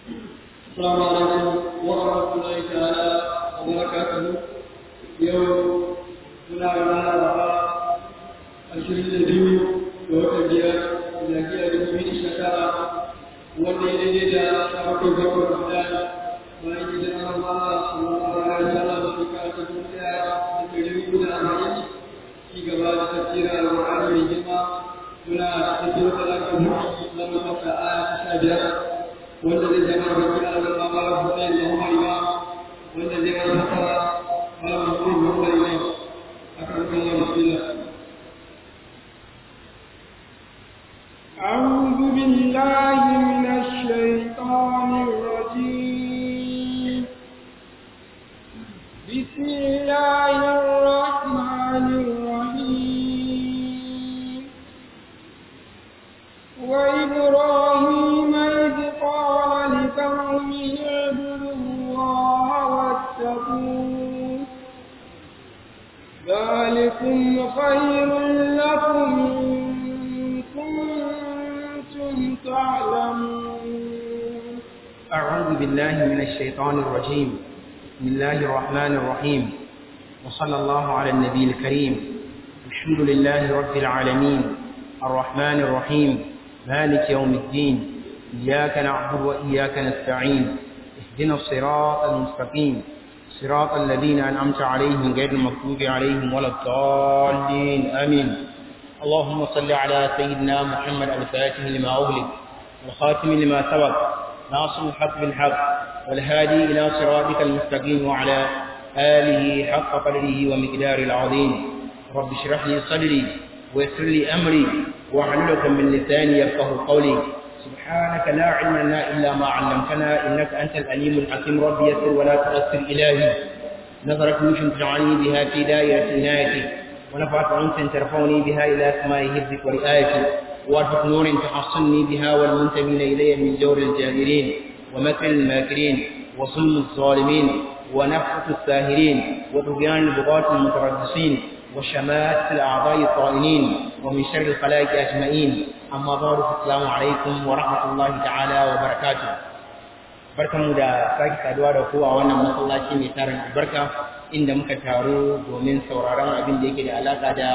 السلام عليكم ورحمة الله تعالى وبركاته يوم muna rana ba ashirin da biyu ga watan biyar lafiya da kuma sha tara wanda ya daidai da sha bakwai bakwai ramadan bayan gidan Allah sallallahu alaihi wasallam shekara ta dubu ɗaya da ɗari hudu da arba'in ci gaba da tafsirin alƙur'ani mai girma muna tafiyar da lafiyar mulki na mafaka aya ta sha biyar wanda zai zama baki a zama ba ba buɗe da Umar Imam wanda zai zama fasara ba ba buɗe da Umar Imam أكرمك الله بسم الله أعوذ بالله من الشيطان الرجيم بسم الله الرحمن الرحيم وإبراهيم إذ قال لقومه اعبدوا الله واتقوه ذلكم خير لكم إن كنتم تعلمون أعوذ بالله من الشيطان الرجيم بسم الله الرحمن الرحيم وصلى الله على النبي الكريم الحمد لله رب العالمين الرحمن الرحيم مالك يوم الدين إياك نعبد وإياك نستعين اهدنا الصراط المستقيم صراط الذين أنعمت عليهم غير المغضوب عليهم ولا الضالين آمين اللهم صل على سيدنا محمد الفاتح لما أغلق والخاتم لما سبق ناصر الحق بالحق والهادي إلى صراطك المستقيم وعلى آله حق قدره ومقداره العظيم رب اشرح لي صدري ويسر لي أمري واحلل من لساني يفقه قولي سبحانك لا علم لنا إلا ما علمتنا إنك أنت الأليم الحكيم رب يسر ولا تؤثر إلهي نظرت وش تجعلني بها في دائرة عنايتي ونفعت أنت ترفعني بها إلى سماء حفظك ورئايتي وارفق نور تحصني بها والمنتمين إلي من جور الجاهلين ومكر الماكرين وصم الظالمين ونفقة الساهرين وطغيان البغاة المتردسين وشماتة الأعضاء الطائنين ومن شر الخلائق أجمعين amma ba da assalamu alaikum wa rahmatullahi ta'ala wa barakatuh barkanmu da sake saduwa da kowa wannan masallaci mai tarin albarka inda muka taru domin sauraron abin da yake da alaka da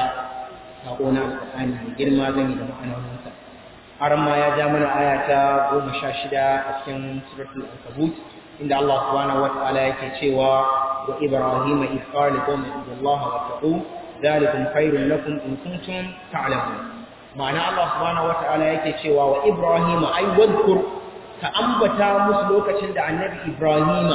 sako na alƙur'ani mai girma zan da ma'anoninsa har ma ya ja mana aya ta goma sha shida a cikin suratul ankabut inda Allah subhanahu wa ta'ala yake cewa wa ibrahima idh qala liqawmihi ibudullaha wattaqu dhalikum khairun lakum in kuntum ta'lamun ma'ana Allah subhanahu wata'ala yake cewa wa Ibrahim ai wadkur ka ambata musu lokacin da annabi Ibrahim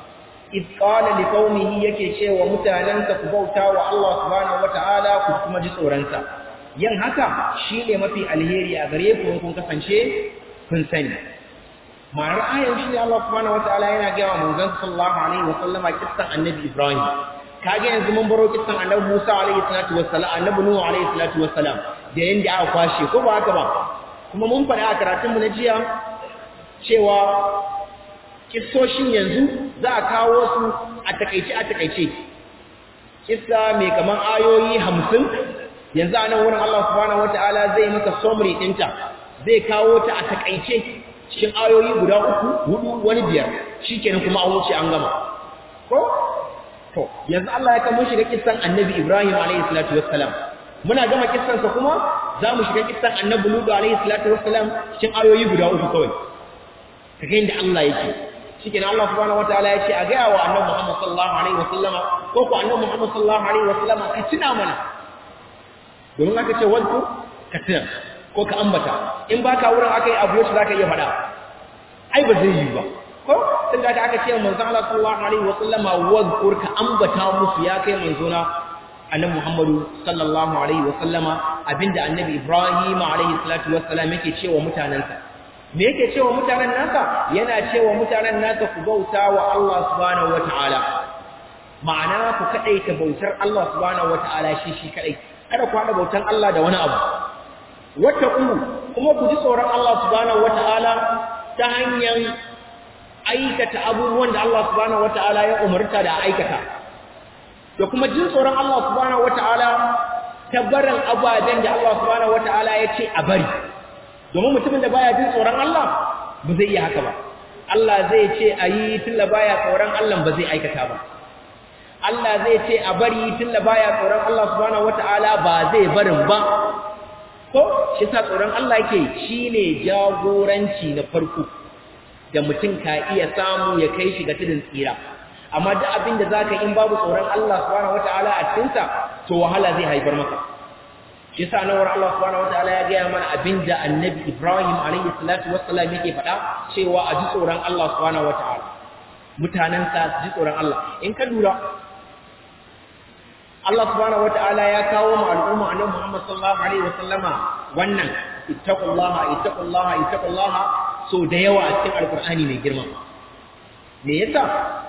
id qala liqaumihi yake cewa mutanansa ku bauta wa Allah subhanahu wata'ala ku kuma ji tsoron sa yin haka shine mafi alheri a gare ku kun kasance kun sani ma'anar ayan shi ne Allah subhanahu wata'ala yana ga wa manzon sallallahu alaihi wa sallama kissan annabi Ibrahim kage yanzu mun baro kissan annabi Musa alaihi salatu wassalam annabi Nuhu alaihi salatu wassalam da yanda aka kwashe ko ba haka ba kuma mun faɗa a karatun mu na jiya cewa kissoshin yanzu za a kawo su a takaice a takaice kissa mai kaman ayoyi 50 yanzu anan wurin Allah subhanahu wataala zai maka summary ɗinta zai kawo ta a takaice cikin ayoyi guda uku hudu wani biyar shikenan kuma an wuce an gama ko to yanzu Allah ya kamo shiga kissan Annabi Ibrahim alayhi salatu wassalam muna gama kissan sa kuma za mu shiga kissan Annabi Lut alayhi salatu wassalam cikin ayoyi guda uku kawai kaga inda Allah yake shikenan Allah subhanahu wataala ya ce a ga wa Annabi Muhammad sallallahu alaihi wasallam ko ko Annabi Muhammad sallallahu alaihi wasallam ka tuna mana domin aka ce wadku ka tuna ko ka ambata in baka wurin aka yi abu yace zaka iya faɗa ai ba zai yi ba ko tun da aka ce manzo Allah sallallahu alaihi wa sallama wadhkur ka ambata musu ya kai manzo na annabi Muhammadu sallallahu alaihi wa sallama abinda annabi Ibrahim alaihi salatu wa salam yake cewa mutanansa me yake cewa mutanen nasa yana cewa mutanen nasa ku bauta wa Allah subhanahu wa ta'ala ma'ana ku kadaita bautar Allah subhanahu wa ta'ala shi shi kadai kada ku hada bautan Allah da wani abu wattaqu kuma ku ji tsoron Allah subhanahu wa ta'ala ta hanyar aikata abubuwan da Allah subhanahu wata'ala ya umarta da aikata da kuma jin tsoron Allah subhanahu wata'ala ta barin ababen da Allah subhanahu wata'ala ya ce a bari domin mutumin da baya jin tsoron Allah ba zai iya haka ba Allah zai ce ayi tunda baya tsoron Allah ba zai aikata ba Allah zai ce a bari tunda baya tsoron Allah subhanahu wataala ba zai barin ba ko shi sa tsoron Allah yake shine jagoranci na farko da mutum ka iya samu ya kai shi ga tudun tsira amma duk abin da zaka in babu tsoron Allah subhanahu wataala a cikin sa to wahala zai haifar maka shi yasa nan war Allah subhanahu wataala ya gaya mana abinda Annabi Ibrahim alayhi salatu wassalam yake faɗa cewa a ji tsoron Allah subhanahu wataala mutanen sa su ji tsoron Allah in ka lura Allah subhanahu wataala ya kawo mu al'umma Annabi Muhammad sallallahu alaihi wasallama wannan ittaqullaha ittaqullaha ittaqullaha so da yawa a cikin alqur'ani mai girma me yasa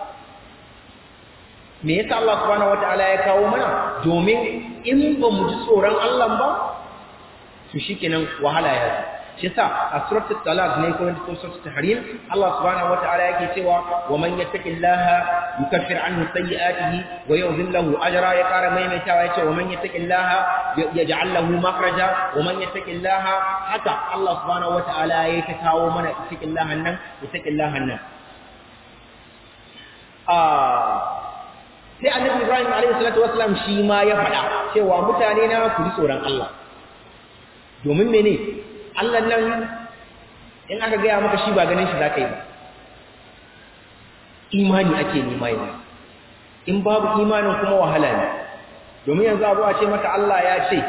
me yasa Allah subhanahu wataala ya kawo mana domin in ba mu ji tsoron Allah ba to shikenan wahala ya zo shi yasa a suratul talaq ne ko ko suratul tahrim Allah subhanahu wataala yake cewa wa man yattaqillaha yukaffir anhu sayyi'atihi wa yu'dhil lahu ajra ya kara maimaitawa yace wa man yattaqillaha yaj'al lahu makhraja wa man yattaqillaha haka Allah subhanahu wataala yake kawo mana yattaqillaha nan yattaqillaha nan ah sai annabi Ibrahim alaihi salatu wasallam shi ma ya faɗa cewa mutane na ku ji tsoron Allah domin mene Allah nan in aka gaya maka shi ba ganin shi zaka yi ba imani ake nema yanzu in babu imanin kuma wahala ne domin yanzu abu a ce maka Allah ya ce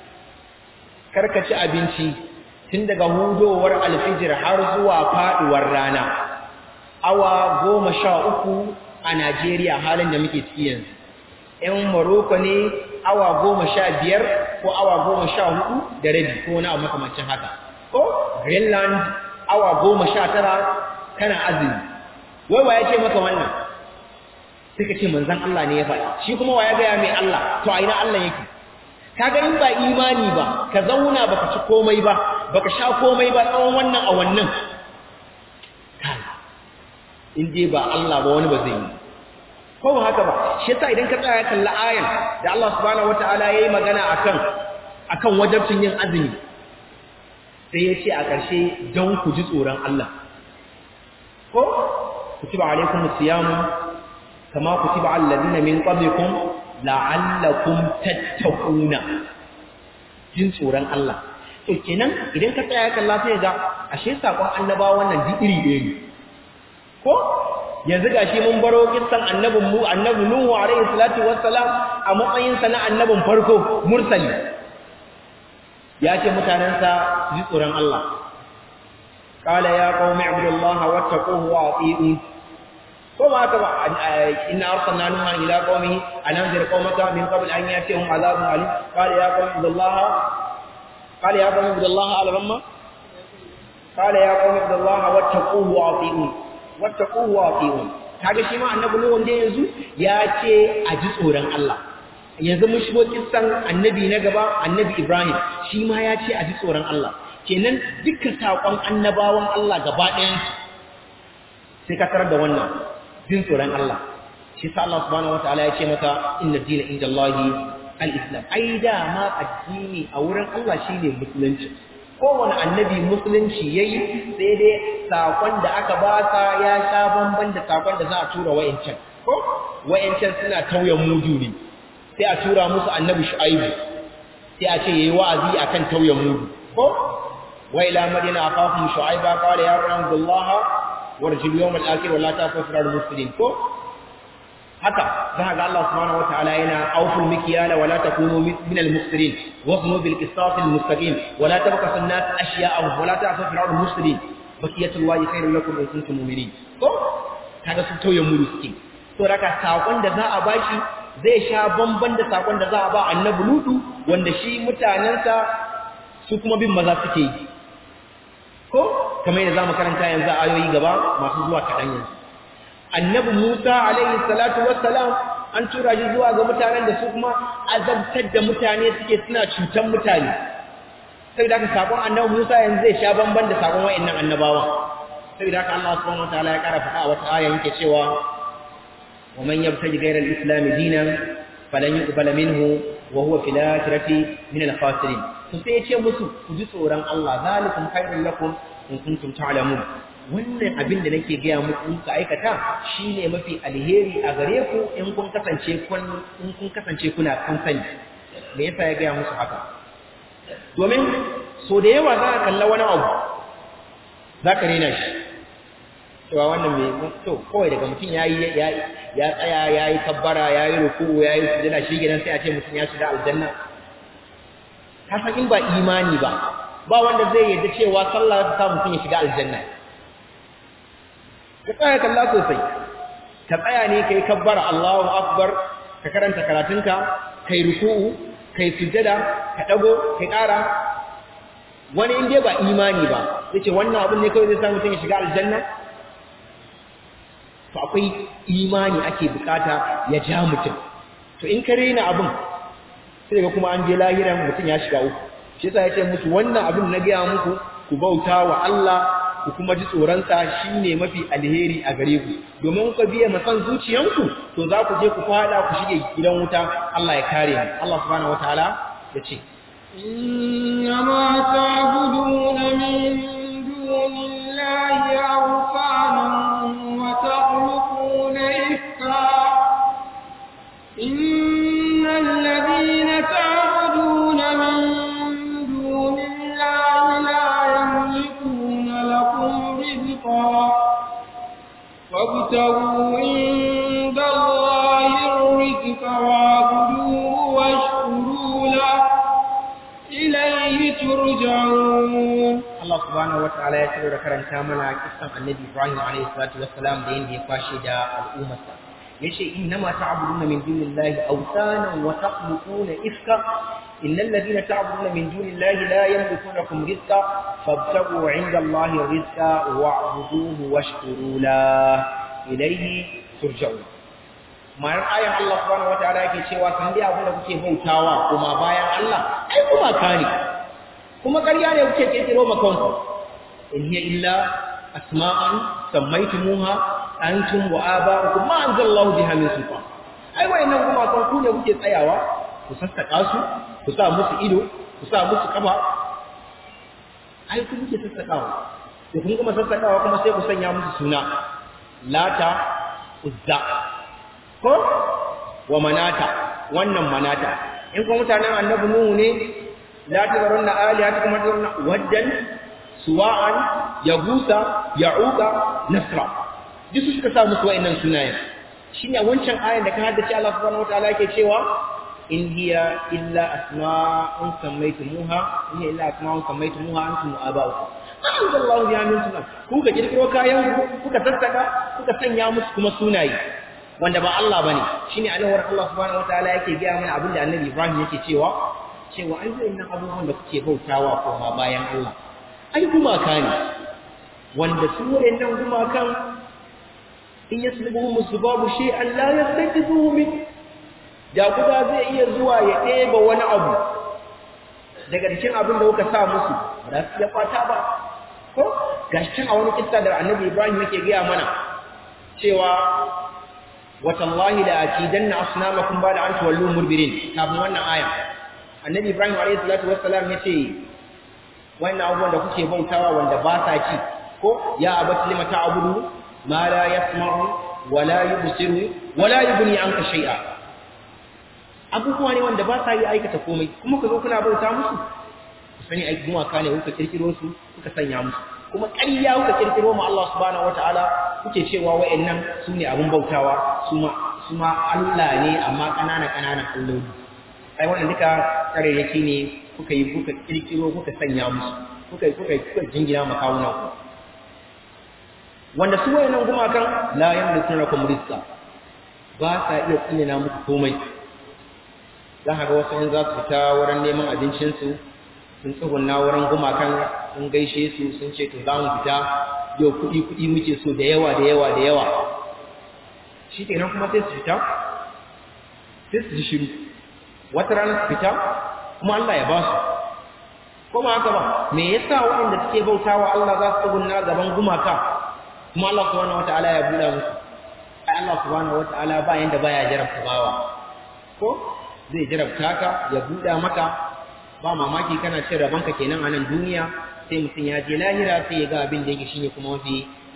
karka ci abinci tun daga hudowar alfijir har zuwa faduwar rana awa goma sha uku a Najeriya halin da muke ciki yanzu. ‘Yan Morocco ne awa goma sha biyar ko awa goma sha hudu da rabi ko wani abu makamancin haka. Ko Greenland awa goma sha tara kana azumi. Wai wa ya ce maka wannan? Sai ka ce manzan Allah ne ya faɗa. Shi kuma wa ya gaya mai Allah, to a ina Allah yake. Kaga in ba imani ba, ka zauna baka ci komai ba, baka sha komai ba tsawon wannan a wannan. Kai, in dai ba Allah ba wani ba zai yi ko ba haka ba shi yasa idan ka tsaya kalla ayan da Allah subhanahu wataala yayi magana akan akan wajibcin yin azumi sai ya ce a ƙarshe don ku ji tsoron Allah ko kutiba alaikum siyamu kama kutiba alal ladina min qablikum la'allakum tattaquna jin tsoron Allah to kenan idan ka tsaya kalla sai ga ashe sakon annabawa wannan duk iri ɗaya ne ko yanzu gashi mun baro kissan annabin mu annabi nuhu alaihi salatu wassalam a matsayin sa na annabin farko mursali ya ce mutanen sa ji tsoron Allah qala ya qaumi ibudullaha wattaquhu wa ati'un ko ba haka ba inna arsalna nuha ila qaumihi an anzir qaumaka min qabl an yatihum adhabun alim qala ya qaumi ibudullaha qala ya qaumi ibudullaha ala ramma qala ya qaumi ibudullaha wattaquhu wa ati'un wattaquhu wa ati'un kaga shi ma annabi nuhu wanda yanzu ya ce a ji tsoron Allah yanzu mun shigo kissan annabi na gaba annabi Ibrahim shi ma ya ce a ji tsoron Allah kenan dukkan sakon annabawan Allah gaba ɗayan sai ka tarar da wannan jin tsoron Allah shi sa Allah subhanahu wataala ya ce maka inna dina indallahi al-islam ai da ma addini a wurin Allah shine musulunci kowane annabi musulunci yayi sai dai sakon da aka ba sa ya sha bamban da sakon da za a tura wayancan ko wayancan suna tauye mudu ne sai a tura musu annabi shu'aibu sai a ce yayi wa'azi akan tauye mudu ko wa ila madina aqafum shu'aiba qala ya rabbullaha warjil yawm al-akhir wa la tafsir al-muslimin ko haka za ga Allah subhanahu wataala yana auful mikyala wa la takunu min al-mufsirin waznu bil qisas al-mustaqim wa la tabqasu an-nas ashya'ahum wa la ta'fu fil ardi mufsidin bakiyatullahi khairun lakum in kuntum mu'minin ko kaga su tauye mu suke to raka sakon da za a bashi zai sha bamban da sakon da za a ba annabi ludu wanda shi mutanansa su kuma bin maza suke yi ko kamar yadda zamu karanta yanzu ayoyi gaba masu zuwa kaɗan yanzu annabi Musa alaihi salatu wassalam an tura shi zuwa ga mutanen da su kuma azabtar da mutane suke suna cutan mutane sai da sakon annabi Musa yanzu zai sha bamban da sakon wayannan annabawa sai da Allah subhanahu wataala ya kara faɗa a wata aya yake cewa wa man yabtaji ghayra al-islam dinan falan yuqbala minhu wa huwa fil akhirati min al-khasirin to sai ya ce musu ku ji tsoron Allah zalikum khairul lakum in kuntum ta'lamun wannan abin da nake gaya muku ka aikata shine mafi alheri a gare ku in kun kasance kun in kun kasance kuna kan sani me yasa ya gaya musu haka domin so da yawa za ka kalla wani abu za ka rena shi cewa wannan mai to kawai daga mutum ya yi ya tsaya ya yi kabbara ya yi ruku ya yi sujada shi gidan sai a ce mutum ya shiga aljanna ka san in ba imani ba ba wanda zai yarda cewa sallah ta sa mutum ya shiga aljanna ka tsaya kalla sosai ka tsaya ne kai kabbara Allahu akbar ka karanta karatunka kai ruku'u kai sujada ka dago kai ƙara wani in dai ba imani ba yace wannan abin ne kawai zai sa mutum ya shiga aljanna to akwai imani ake bukata ya ja mutum to in ka rena abin sai ga kuma an je lahiran mutum ya shiga uku shi yasa yace musu wannan abin na gaya muku ku bauta wa Allah ku kuma ji tsoronsa shine mafi alheri a gare ku domin ku biya masan zuciyanku to za ku je ku fada ku shige gidan wuta Allah ya kare mu Allah subhanahu wataala ya ce إنما تعبدون من دون الله أوثانا وتخلقون إفكا إن الذين تعبدون من دون الله لا يملكون لكم رزقا فابتغوا عند الله الرزق واعبدوه واشكروا له إليه ترجعون Allah subhanahu wataala ya ciro da karanta mana kissan Annabi Ibrahim alayhi salatu wassalam da yanda ya kwashe da al'ummarsa yace innama ta'buduna min dunillahi awsanan wa takhluquna ifka innal ladina ta'buduna min dunillahi la yamlikuna lakum rizqa fabtaghu 'inda Allahi rizqa wa'buduhu washkuru lahu ilayhi turja'un ma'anar ayan Allah subhanahu wataala yake cewa kan dai abin da kuke bautawa kuma bayan Allah ai kuma kare kuma ƙarya ne kuke kirkiro makonku in hiya illa asma'an sammaytumuha antum wa aba'ukum ma anzalallahu biha min sultan ai wayannan kuma kan ku ne kuke tsayawa ku sassaka su ku sa musu ido ku sa musu kafa ai ku kuke sassakawa da kun kuma sassakawa kuma sai ku sanya musu suna lata uzza ko wa manata wannan manata in kuma mutanen annabi nuhu ne la tazarunna alihatakum wa tazarunna waddan suwa'an yagusa ya'uqa nasra duk su suka sa musu wa'annan sunayen shine wancan ayan da ka haddace Allah subhanahu wataala yake cewa in hiya illa asma'un sammaytumuha in hiya illa asma'un sammaytumuha antum wa aba'ukum anzalallahu biha min sunan kuka kirkiro kayan ku kuka sassaka kuka sanya musu kuma sunaye wanda ba Allah bane shine alawar Allah subhanahu wataala yake ga mana abinda Annabi Ibrahim yake cewa cewa ai wayannan abubuwan da kuke bautawa ko ma bayan Allah ai gumaka ne wanda su wayannan gumakan in yaslubuhum musbabu shay'an la yastakizuhu min da guda zai iya zuwa ya ɗeba wani abu daga cikin abin da kuka sa musu ba za su iya kwata ba ko gashi can a wani kissa da Annabi Ibrahim yake gaya mana cewa watallahi la akidanna asnamakum ba'da an tuwallu mudbirin kafin wannan aya annabi ibrahim alayhi salatu wassalam yace wannan abubuwan da kuke bautawa wanda ba sa ci ko ya abati lima ta'budu ma la yasma'u wa la yubsiru wa la yughni anka shay'a abubuwa ne wanda ba sa yi aikata komai kuma ka zo kuna bauta musu ku sani ai kuma ka ne kuka kirkiro su kuka sanya musu kuma ƙarya kuka kirkiro ma Allah subhanahu wataala kuke cewa wa'annan su ne abin bautawa su ma su ma Allah ne amma ƙanana ƙananan alloli ai wannan duka ƙarairaki ne kuka yi kuka kirkiro kuka sanya musu kuka kuka kuka jingina makawunan ku wanda su wayannan gumakan la yamlikuna lakum rizqa ba sa iya tsinina muku komai za ka ga wasu in za su fita wurin neman abincinsu sun tsugunna wurin gumakan sun gaishe su sun ce to za mu fita yau kuɗi kuɗi muke so da yawa da yawa da yawa shi kenan kuma sai su fita sai su ji shiru wata rana su fita kuma Allah ya ba su kuma haka ba me yasa waɗanda suke bautawa Allah za su tsugunna gaban gumaka kuma Allah subhanahu wataala ya buɗa musu ai Allah subhanahu wataala ba yanda baya jarabta bawa ko zai jarabta ka ya buɗa maka ba mamaki kana cin rabanka kenan a nan duniya sai mutum ya je lahira sai ya ga abin da yake shine kuma mafi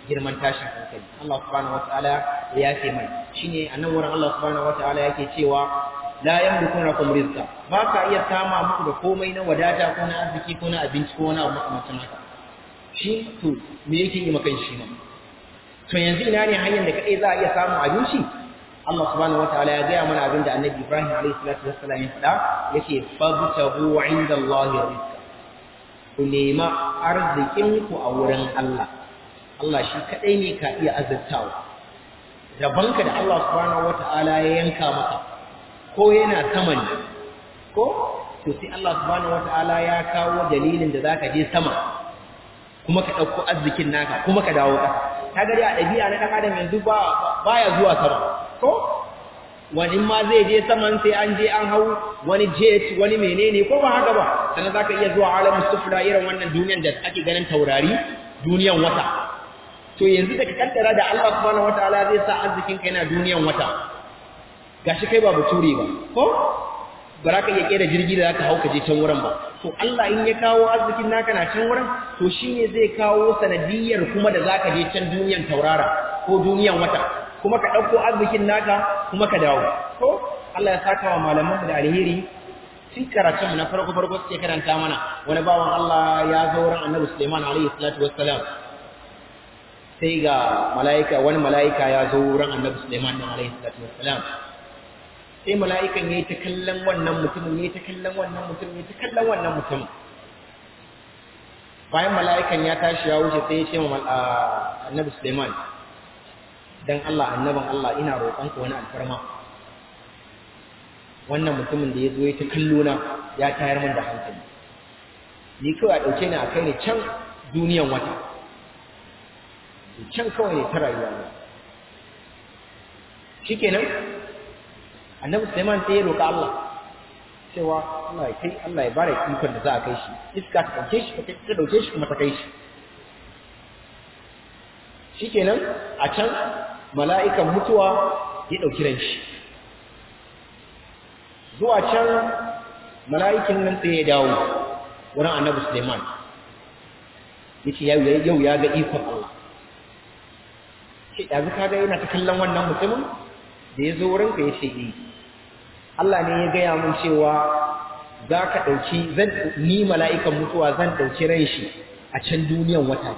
girman tashin hankali Allah subhanahu wataala ya yafe mai shine a nan wurin Allah subhanahu wataala yake cewa la yamlikuna kum rizqa ba ka iya sama muku da komai na wadata ko na arziki ko na abinci ko na makamancin haka shi to me yake yi maka shi ma to yanzu ina ne hanyar da kadai za a iya samun abinci Allah subhanahu wataala ya gaya mana abin da Annabi Ibrahim alayhi salatu wassalam ya faɗa yake fabtahu inda Allah rizqa ku nema arzikin ku a wurin Allah Allah shi kadai ne ka iya azurtawa rabanka da Allah subhanahu wataala ya yanka maka ko yana sama ne ko to sai Allah subhanahu wataala ya kawo dalilin da zaka je sama kuma ka dauko arzikin naka kuma ka dawo ƙasa kaga dai a dabi'a na dan adam yanzu ba baya zuwa sama ko wani ma zai je saman sai an je an hau wani jet wani menene ko ba haka ba sannan zaka iya zuwa alamus sufla irin wannan duniyan da ake ganin taurari duniyan wata to yanzu da ka kaddara da Allah subhanahu wataala zai sa arzikin ka yana duniyan wata gashi kai ba bature ba ko ba za ka iya kera jirgi da zaka hau ka je can wurin ba to Allah in ya kawo arzikin naka na can wurin to shine zai kawo sanadiyar kuma da zaka je can duniyan taurara ko duniyan wata kuma ka dauko arzikin naka kuma ka dawo ko Allah ya saka wa malaman da alheri tun karatun mu na farko farko suke karanta mana wani bawan Allah ya zo wurin Annabi Sulaiman alaihi salatu wassalam sai ga mala'ika wani mala'ika ya zo wurin Annabi Sulaiman alaihi salatu wassalam sai mala'ikan ya yi ta kallon wannan mutumin ya yi ta kallon wannan mutumin ya yi ta kallon wannan mutumin bayan mala'ikan ya tashi ya wuce sai ya ce wa annabi suleiman don allah annabin allah ina roƙonka wani alfarma wannan mutumin da ya zo ya ta kallo na ya tayar min da hankali ni kawai a ɗauke ni a kai ni can duniyan wata can kawai ne ta rayuwa ne shikenan annabi Sulaiman sai ya roƙa Allah cewa Allah ya kai Allah ya bare ikon da za a kai shi iska ta dauke shi ta dauke shi kuma ta kai shi shikenan a can mala'ikan mutuwa ya dauki ran shi zuwa can mala'ikin nan sai ya dawo wurin annabi Sulaiman yace yau yau ya ga ikon Allah shi da ka ga yana ta kallon wannan mutumin da ya zo wurinka ya ce eh Allah ne ya gaya mun cewa za ka ɗauki zan ni mala'ikan mutuwa zan ɗauki ran shi a can duniyan wata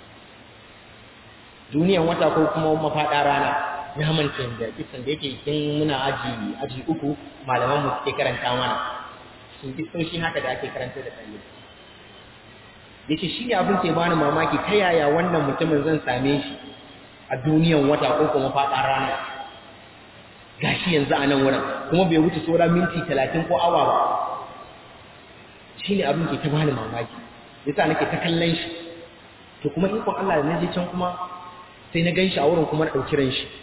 duniyan wata ko kuma mafaɗa rana na manta da kisan da yake kin muna aji aji uku malaman mu suke karanta mana sun kisoshi haka da ake karanta da ɗalibai yace shi ne abin ke bani mamaki ta yaya wannan mutumin zan same shi a duniyan wata ko kuma faɗa rana gashi yanzu a nan wurin kuma bai wuce saura minti talatin ko awa ba shi ne abin ke ta bani mamaki yasa nake ta kallon shi to kuma ikon Allah da na je can kuma sai na gan shi a wurin kuma na ɗauki ran shi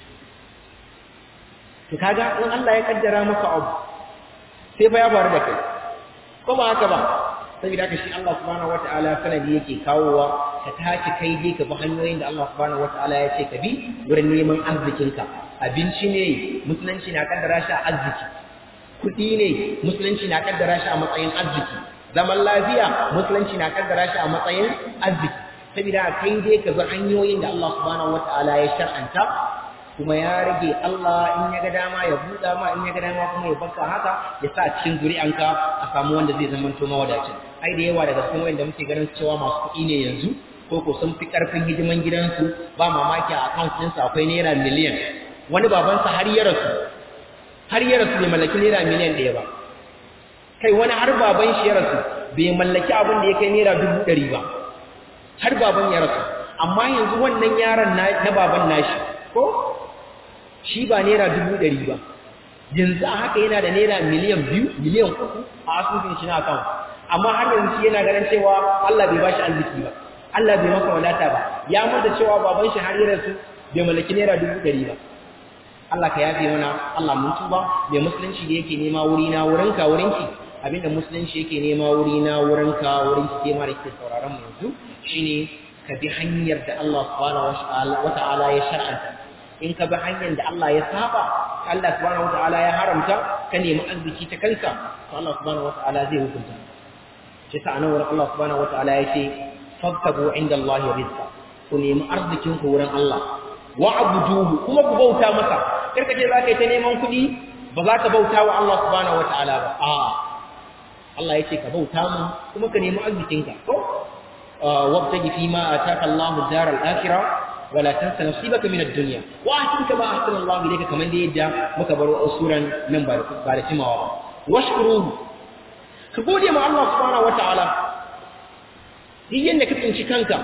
to kaga in Allah ya kaddara maka abu sai fa ya faru da kai ko ba haka ba saboda haka shi Allah subhanahu wataala sanadi yake kawowa ka tashi kai dai ka bi hanyoyin da Allah subhanahu wataala ya ce ka bi wurin neman arzikinka abinci ne musulunci na kaddara shi a arziki kuɗi ne musulunci na kaddara shi a matsayin arziki zaman lafiya musulunci na kaddara shi a matsayin arziki saboda kai dai ka bi hanyoyin da Allah subhanahu wataala ya shar'anta kuma ya rage Allah in ya ga dama ya buɗa ma in ya ga dama kuma ya baka haka ya sa cikin zuri'anka a samu wanda zai zama to mawadacin ai da yawa daga cikin wanda muke ganin cewa masu kuɗi ne yanzu ko ko sun fi ƙarfin hidiman gidansu ba mamaki a account ɗinsu akwai naira miliyan wani babansa har ya rasu har ya rasu bai mallaki naira miliyan ɗaya ba kai wani har baban shi ya rasu bai mallaki abin da ya kai naira dubu ɗari ba har baban ya rasu amma yanzu wannan yaron na baban nashi ko shi ba naira dubu ɗari ba yanzu a haka yana da naira miliyan biyu miliyan uku a asusun shi na account amma har yanzu shi yana ganin cewa Allah bai bashi arziki ba Allah bai maka wadata ba ya manta cewa baban shi har ya rasu bai mallaki naira dubu ɗari ba Allah ka yafe mana Allah mun tuba mai musulunci da yake nema wuri na wurin ka wurin ki abinda musulunci yake nema wuri na wurin ka wurin ki ma da kike sauraron mu yanzu shine ka bi hanyar da Allah subhanahu wa ta'ala ya shar'anta in ka bi hanyar da Allah ya saba Allah subhanahu wa ta'ala ya haramta ka nemi arziki ta kanka to Allah subhanahu wa ta'ala zai hukunta shi ta anan wurin Allah subhanahu wa ta'ala ya ce fabtagu inda Allah rizqa ku nemi arzikin ku wurin Allah wa abuduhu kuma ku bauta masa karka ce zaka yi ta neman kuɗi ba za ka bauta wa Allah subhanahu wataala ba a Allah ya ce ka bauta mu kuma ka nemi arzikinka ko wabtaji fi ma ataka Allahu daral akhirah wala tansa nasibaka min ad-dunya wa ahsin kama ahsana Allah ilayka kaman da yadda muka baro suran nan ba ba da timawa ba washkuruhu ka gode ma Allah subhanahu wataala duk yanda ka tsinci kanka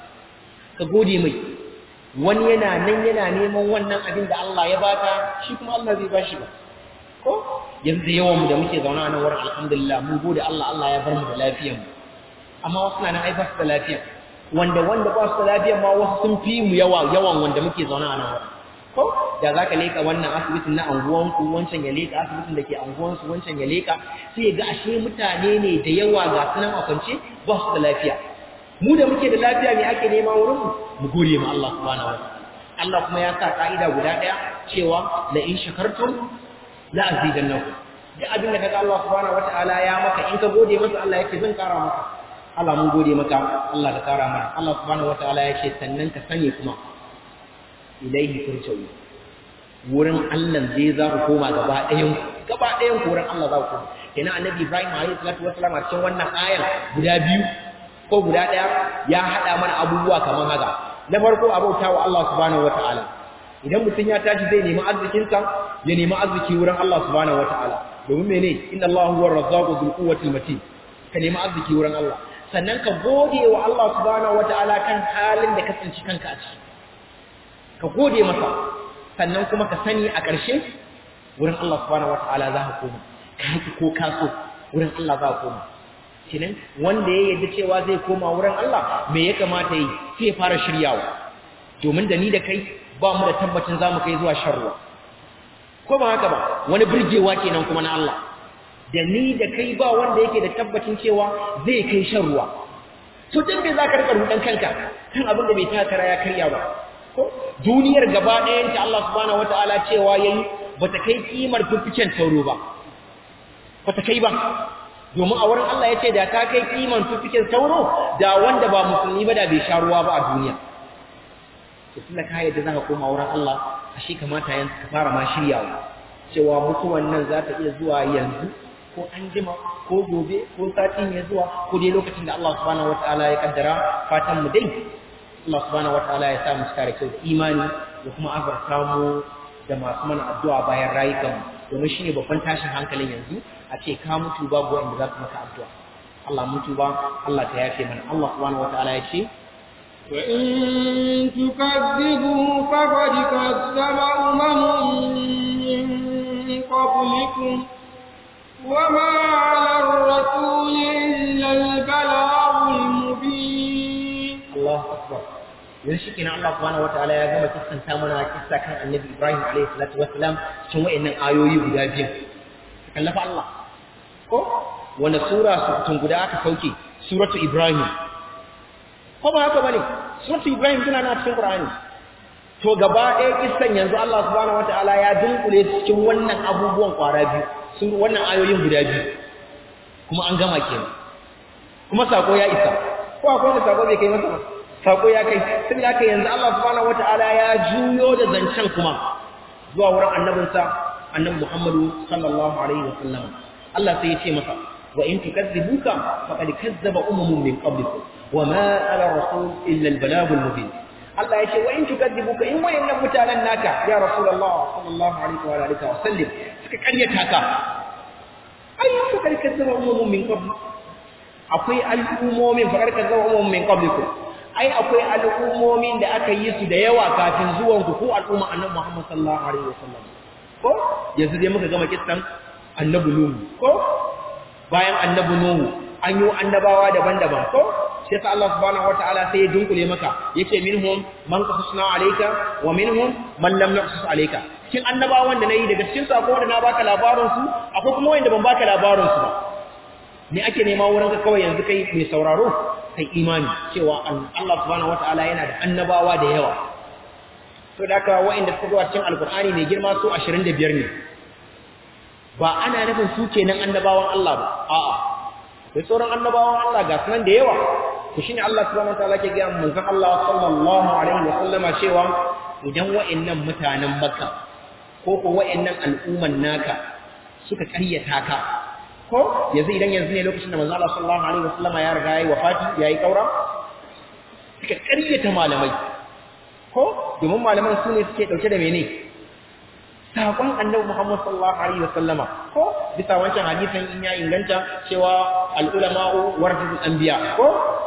ka gode mai wani yana nan yana neman wannan abin da Allah ya baka shi kuma Allah zai bashi ba ko yanzu yawan mu da muke zaune a nan wurin alhamdulillah mun gode Allah Allah ya bar mu da lafiyar mu amma wasu na nan ai ba su da lafiya wanda wanda ba su da lafiya ma wasu sun fi mu yawa yawan wanda muke zaune a nan wurin ko da za ka leka wannan asibitin na anguwanku wancan ya leka asibitin da ke anguwansu wancan ya leka sai ga ashe mutane ne da yawa ga sunan a kwance ba su da lafiya mu da muke da lafiya ne ake nema wurin mu mu gode ma Allah subhanahu wa Allah kuma ya sa ka'ida guda daya cewa la in shakartum la azidannakum duk abin da kaga Allah subhanahu wataala ya maka in ka gode masa Allah yake zan kara maka Allah mun gode maka Allah ka kara mana Allah subhanahu wataala yake sannan ka sani kuma ilaihi turja'u wurin Allah zai za ku koma gaba ɗayan gaba ɗayan ku wurin Allah za ku koma kenan annabi Ibrahim alaihi salatu wassalam a cikin wannan ayar guda biyu ko guda ɗaya ya haɗa mana abubuwa kamar haka na farko a bauta wa Allah subhanahu wataala idan mutum ya tashi zai nemi arzikinsa ya nemi arziki wurin Allah subhanahu wataala domin mene inna Allah huwa ar-razzaqu dhul quwwati matin ka nemi arziki wurin Allah sannan ka gode wa Allah subhanahu wataala kan halin da ka tsinci kanka a ciki ka gode masa sannan kuma ka sani a ƙarshe wurin Allah subhanahu wataala za ka koma ka haƙi ko ka so wurin Allah za ka koma kenan wanda ya yarda cewa zai koma wurin Allah me ya kamata yi sai ya fara shiryawa domin da ni da kai ba mu da tabbacin za mu kai zuwa sharruwa ko ba haka ba wani burgewa kenan kuma na Allah da ni da kai ba wanda yake da tabbacin cewa zai kai shan ruwa to dan me zaka rika rudan kanka kan abin da bai takara ya karya ba ko duniyar gaba ɗayan ta Allah subhanahu wataala cewa yayi bata kai kimar fifiken sauro ba bata kai ba domin a wurin Allah yace da ta kai kimar fifiken sauro da wanda ba musulmi ba da bai sha ruwa ba a duniya to tunda ka yadda zaka koma wurin Allah ashe kamata yanzu ka fara ma shiryawa cewa mutuwan nan za ta iya zuwa yanzu ko an jima ko gobe ko sati mai zuwa ko dai lokacin da Allah subhanahu wataala ya kaddara fatan mu dai Allah subhanahu wataala ya sa mu cika da kyau imani da kuma azarta mu da masu mana addu'a bayan rayukan domin shine babban tashin hankalin yanzu a ce ka mutu babu wanda za su maka addu'a Allah mutu ba Allah ta yafe mana Allah subhanahu wataala ya ce وإن تكذبوا فقد كذب أمم من قبلكم وما على الرسول إلا البلاغ المبين الله أكبر yanzu shi kenan Allah subhanahu wataala ya gama kissanta mana kissa kan Annabi Ibrahim alaihi salatu wassalam cikin wayannan ayoyi guda biyu kallafa Allah ko wanda sura su guda aka sauke suratu Ibrahim ko ba haka bane suratu Ibrahim tana na cikin Qur'ani to gaba ɗaya kissan yanzu Allah subhanahu wataala ya dunkule cikin wannan abubuwan kwara biyu sun wannan ayoyin guda biyu kuma an gama kenan kuma sako ya isa ko akwai wanda sako bai kai masa ba sako ya kai saboda haka yanzu Allah subhanahu wataala ya juyo da zancen kuma zuwa wurin annabinsa annabi Muhammadu sallallahu alaihi wasallam Allah sai ya ce masa wa in tukazzibuka faqad kazzaba umamun min qablikum wama ala rasul illa al balagul mubin Allah ya ce wa in tukazzibuka in wayannan mutanen naka ya rasulullah sallallahu alaihi wa alihi wa sallam suka karyata ka ai faqad kazzaba umamun min qabl akwai al'ummomin faqad kazzaba umamun min qablikum ai akwai al'ummomin da aka yi su da yawa kafin zuwan ku ko al'umma annabi Muhammad sallallahu alaihi wasallam ko yanzu dai muka gama kissan annabi Nuhu ko bayan annabi Nuhu an yi annabawa daban-daban ko sai sa Allah subhanahu wataala sai ya dunkule maka yace minhum man qasasna alayka wa minhum man lam naqsus alayka cikin annabawan da nayi daga cikin sako da na baka labarin su akwai kuma wanda ban baka labarin su ba me ake nema wurin ka kawai yanzu kai mai sauraro kai imani cewa Allah subhanahu wataala yana da annabawa da yawa to da haka wa'inda suka zuwa cikin alkur'ani mai girma su 25 ne ba ana nufin su kenan annabawan Allah ba a'a da sauran annabawan Allah ga sunan da yawa to shine Allah subhanahu wataala ke ga manzon Allah sallallahu alaihi wa sallama cewa idan wa'annan mutanen Makka ko ko wa'annan al'umman naka suka ƙaryata ka ko yanzu idan yanzu ne lokacin da manzon Allah sallallahu alaihi wa sallama ya riga yayi wafati yayi kaura suka ƙaryata malamai ko domin malaman su ne suke dauke da mene saƙon annabi Muhammad sallallahu alaihi wasallama ko bisa wancan hadisin in ya inganta cewa al-ulama'u warasatul anbiya ko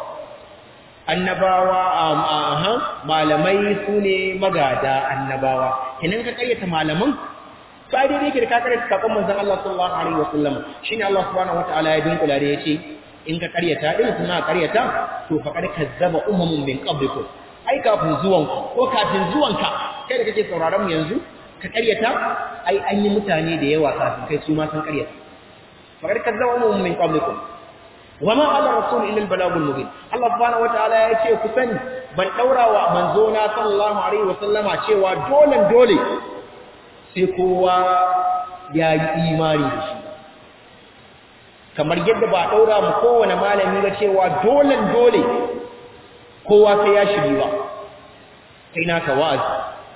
annabawa aha malamai su ne magada annabawa kenan ka kayyata malaman sai dai yake da ka karyata saƙon manzon Allah sallallahu alaihi wasallama shine Allah subhanahu wataala ya dinkula da yace in ka karyata din suna karyata to faqad kazzaba umamun min qablikum ai kafin zuwanku ko kafin zuwanka kai da kake sauraron mu yanzu ka karyata ai an yi mutane da yawa kafin kai su ma sun karyata fakar kazzaba mu min qablikum wama ala rasul illa al balagul mubin Allah subhanahu wataala ya ce ku sani ban daurawa manzo na sallallahu alaihi wasallama cewa dole dole sai kowa ya yi imani da shi kamar yadda ba daura mu kowane malami ba cewa dole dole kowa sai ya shiri ba kai naka wa'azi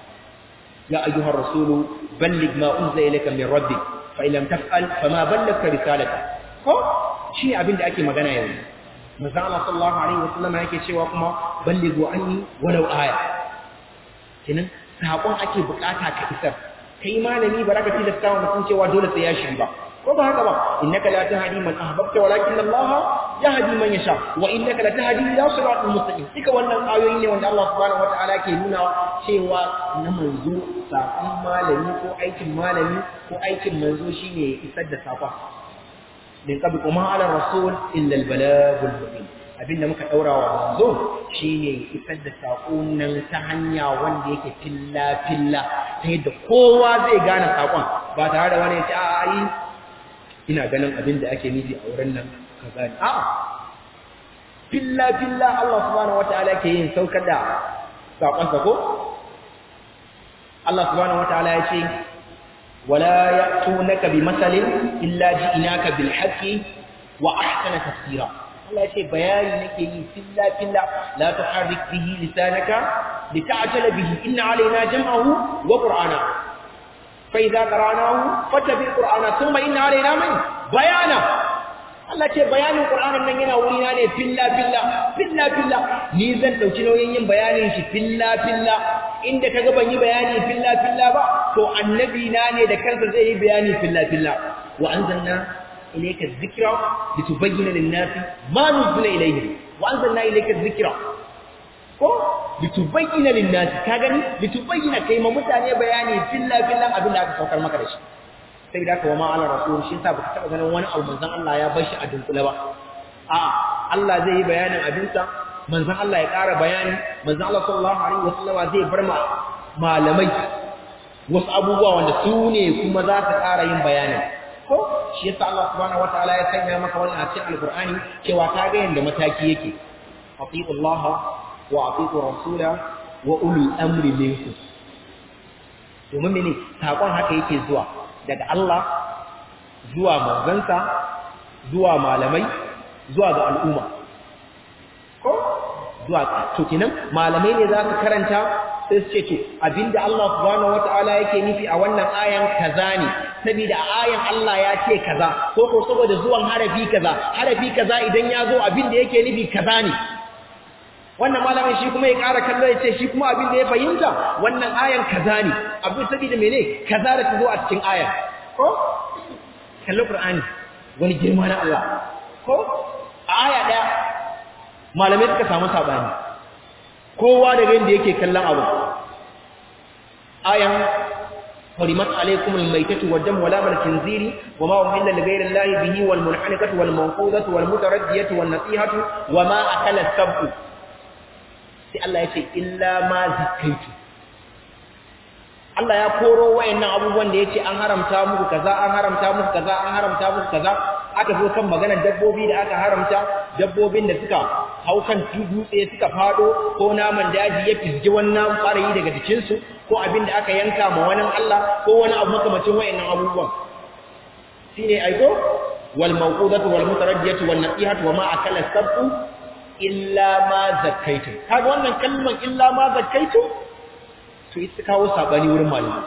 يا أيها الرسول بلغ ما أنزل إليك من ربك فإن لم تفعل فما بلغت رسالته ko shi abin da ake magana yanzu manzo Allah sallallahu alaihi wasallam yake cewa kuma ballighu anni walau aya kinan sakon ake bukata ka isar kai malami baraka tilasta wa mutum cewa dole sai ya shiri ba ko ba haka ba innaka la tahdi man ahbabta walakin Allah yahdi man yasha wa innaka la tahdi ila siratal mustaqim duka wannan ayoyi ne wanda Allah subhanahu wataala ke nuna cewa na manzo sakon malami ko aikin malami ko aikin manzo shine ya isar da sakon min qabl kuma ala rasul illa al balagul mubin abinda muka daura wa manzo shine ya isar da sakon nan ta hanya wanda yake filla filla ta yadda kowa zai gane sakon ba tare da wani ya ce a ai ina ganin abin da ake nufi a wurin nan kaza ne a'a filla filla Allah subhanahu wataala ke yin saukar da sakon sa ko Allah subhanahu wataala ya ce wala ya'tunaka bi masalin illa ji'naka bil haqqi wa ahsana tafsira Allah ya ce bayani nake yi filla filla la tuharrik bihi lisanaka lita'jala bihi inna alaina jam'ahu wa qur'ana فإذا قرأناه فاتبع القرآن ثم إن علينا من بيانا Allah ce bayanin Qur'anin nan yana wurina ne filla filla filla filla ni zan dauki nauyin yin bayanin shi filla filla inda kaga ban yi bayani filla filla ba to annabi na ne da kansa zai yi bayani filla filla wa anzalna ilayka dhikra litubayyana lin-nasi ma nuzila ilayhim wa anzalna ilayka dhikra ko litubayyana lin-nasi ka gani litubayyana kai ma mutane bayani filla filla abin da aka saukar maka da shi sai da kuma ala rasul shi yasa baka taba ganin wani abu manzon Allah ya bar shi a dunkule ba a'a Allah zai yi bayanin abinsa manzon Allah ya ƙara bayani manzon Allah sallallahu alaihi wasallam zai bar ma malamai wasu abubuwa wanda su ne kuma za su ƙara yin bayani ko shi yasa Allah subhanahu wataala ya sanya maka wannan a cikin alqur'ani cewa ka ga yanda mataki yake atiullah wa atiur rasula wa ulul amri minkum domin mene sakon haka yake zuwa daga Allah zuwa manzansa zuwa malamai zuwa ga al'umma ko zuwa to kenan malamai ne za su karanta sai su ce to abinda Allah subhanahu wataala yake nufi a wannan ayan kaza ne saboda a ayan Allah ya ce kaza ko ko saboda zuwan harafi kaza harafi kaza idan ya zo abinda yake nufi kaza ne wannan malamin shi kuma ya ƙara kallo ya ce shi kuma abin da ya fahimta wannan ayan kaza ne abin saboda mene kaza da ta zo a cikin ayan ko kallo qur'ani wani girma na Allah ko a aya daya malamai suka samu sabani kowa daga inda yake kallon abu ayan حرمت عليكم الميتة والدم ولام الخنزير وما أهل لغير الله به والمنحنكة والمنقوذة والمتردية والنصيحة وما أكل السبع sai Allah ya ce illa ma zakaitu Allah ya koro wayannan abubuwan da yace an haramta muku kaza an haramta muku kaza an haramta muku kaza aka zo kan maganar dabbobi da aka haramta dabbobin da suka hau kan dutse suka fado ko naman daji ya fizgi wannan farayi daga jikin su ko abin da aka yanka ma wani Allah ko wani abu makamacin wayannan abubuwan shine aiko wal mawqudatu wal mutaraddiyatu wan nasihatu wa ma akala sab'u illa ma zakkaitum kaga wannan kalman illa ma zakkaitum to ita kawo sabani wurin malami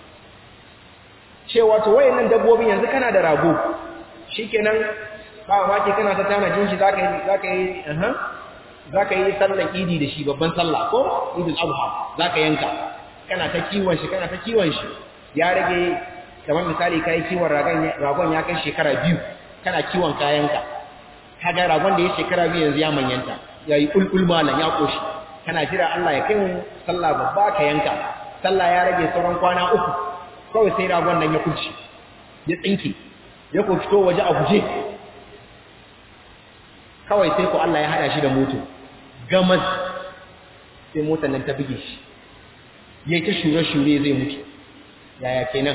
cewa to wayannan dabbobin yanzu kana da rago shikenan ba ma ke kana ta tanajin shi zaka yi zaka yi aha zaka yi sallar idi da shi babban sallah ko idul adha zaka yanka kana ta kiwon shi kana ta kiwon shi ya rage kamar misali kai kiwon ragon ragon ya kai shekara biyu kana kiwon kayanka kaga ragon da ya shekara biyu yanzu ya manyanta yayi kulkul malan ya koshi kana jira Allah ya kai mu sallah babba ka yanka sallah ya rage sauran kwana uku kawai sai ragon nan ya kurci ya tsinke ya ko fito waje a guje kawai sai ko Allah ya hada shi da moto gamas sai motar nan ta buge shi yayi ta shure-shure zai mutu yaya kenan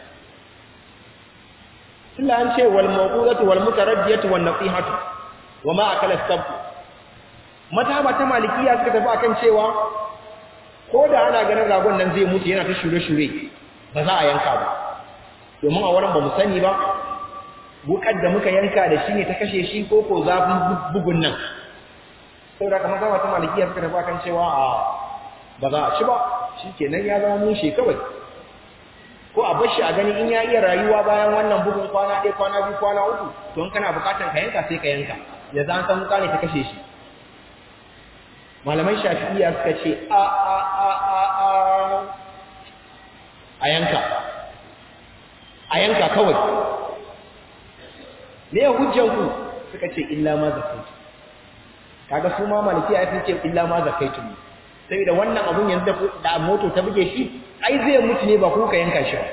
tunda an ce wal mawqudatu wal mutaraddiyatu wan nasihatu wama akala sab mataba ta malikiya suka tafi akan cewa ko da ana ganin ragon nan zai mutu yana ta shure-shure ba za a yanka ba domin a wurin ba mu sani ba wukar da muka yanka da shi ne ta kashe shi ko ko zafin bugun nan saboda kamar zama ta malikiya suka tafi akan cewa a ba za a ci ba shi kenan ya zama mushe kawai ko a bashi a gani in ya iya rayuwa bayan wannan bugun kwana ɗaya kwana biyu kwana uku to in kana bukatar ka yanka sai ka yanka ya za san wuka ne ta kashe shi malaman shafi'iya suka ce a a a a a a yanka a yanka kawai me hujjan ku suka ce illa ma zakaitu kaga su ma maliki ya ce illa ma zakaitu saboda wannan abun yanzu da moto ta buge shi ai zai mutu ne ba ku ka yanka shi ba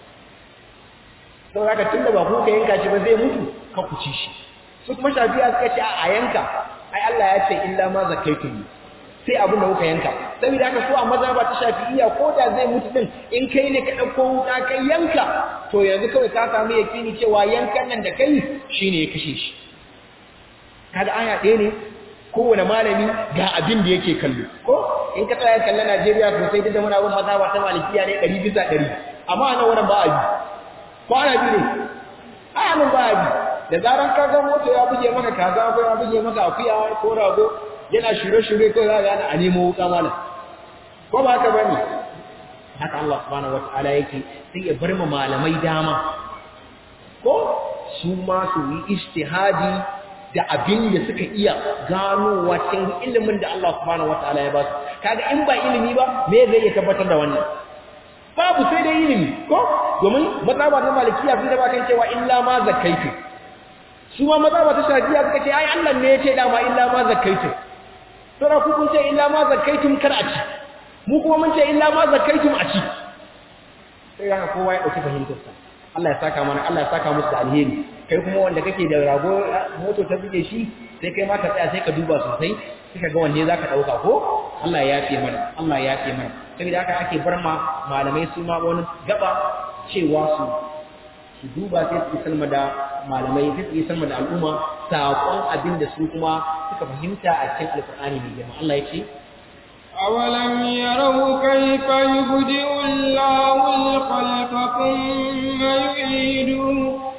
saboda haka tunda ba ku ka yanka shi ba zai mutu ka ku ci shi su kuma shafiya suka ce a yanka ai Allah ya ce illa ma zakaitu sai abin da kuka yanka saboda haka so a maza ba ta shafi'iyya ko da zai mutu din in kai ne ka dauko wuka kai yanka to yanzu kawai ka samu yakini cewa yankan nan da kai shine ya kashe shi kaga aya ɗaya ne kowane malami ga abin da yake kallo ko in ka tsaya kallon Najeriya sosai duk da muna bin maza ba ta malikiya ne 100 bisa 100 amma a nan wurin ba a bi ko ana bi ne a nan ba a bi da zaran ka ga moto ya buge maka kaza ko ya buge maka akuya ko rago yana shure-shure ko za ga a nemo wuka malam ko ba haka bane haka Allah subhanahu wataala yake sai ya bar malamai dama ko su ma su yi ijtihadi da abin da suka iya ganowa cikin ilimin da Allah subhanahu wataala ya ba su kaga in ba ilimi ba me zai iya tabbatar da wannan babu sai dai ilimi ko domin mazhaba na malikiya sun da ba kan cewa illa ma zakaitu su ma mazhaba ta shafiya suka ce ai Allah ne ya ce dama illa ma zakaitu Sura ku kun ce illa ma zakaitum kar a ci. Mu kuma mun ce illa ma zakaitum a ci. Sai ga kowa ya dauki fahimtar sa. Allah ya saka mana, Allah ya saka musu da alheri. Kai kuma wanda kake da rago moto ta buge shi, sai kai ma ka tsaya sai ka duba sosai, sai ka ga wanne zaka dauka ko? Allah ya yafe mana, Allah ya yafe mana. Saboda haka ake bar ma malamai su ma wani gaba cewa su su duba sai su salma da malamai sai su salma da al'umma saƙon abin da su kuma suka fahimta a cikin alƙur'ani mai girma Allah ya ce أولم يروا كيف يبدئ الله الخلق ثم يعيده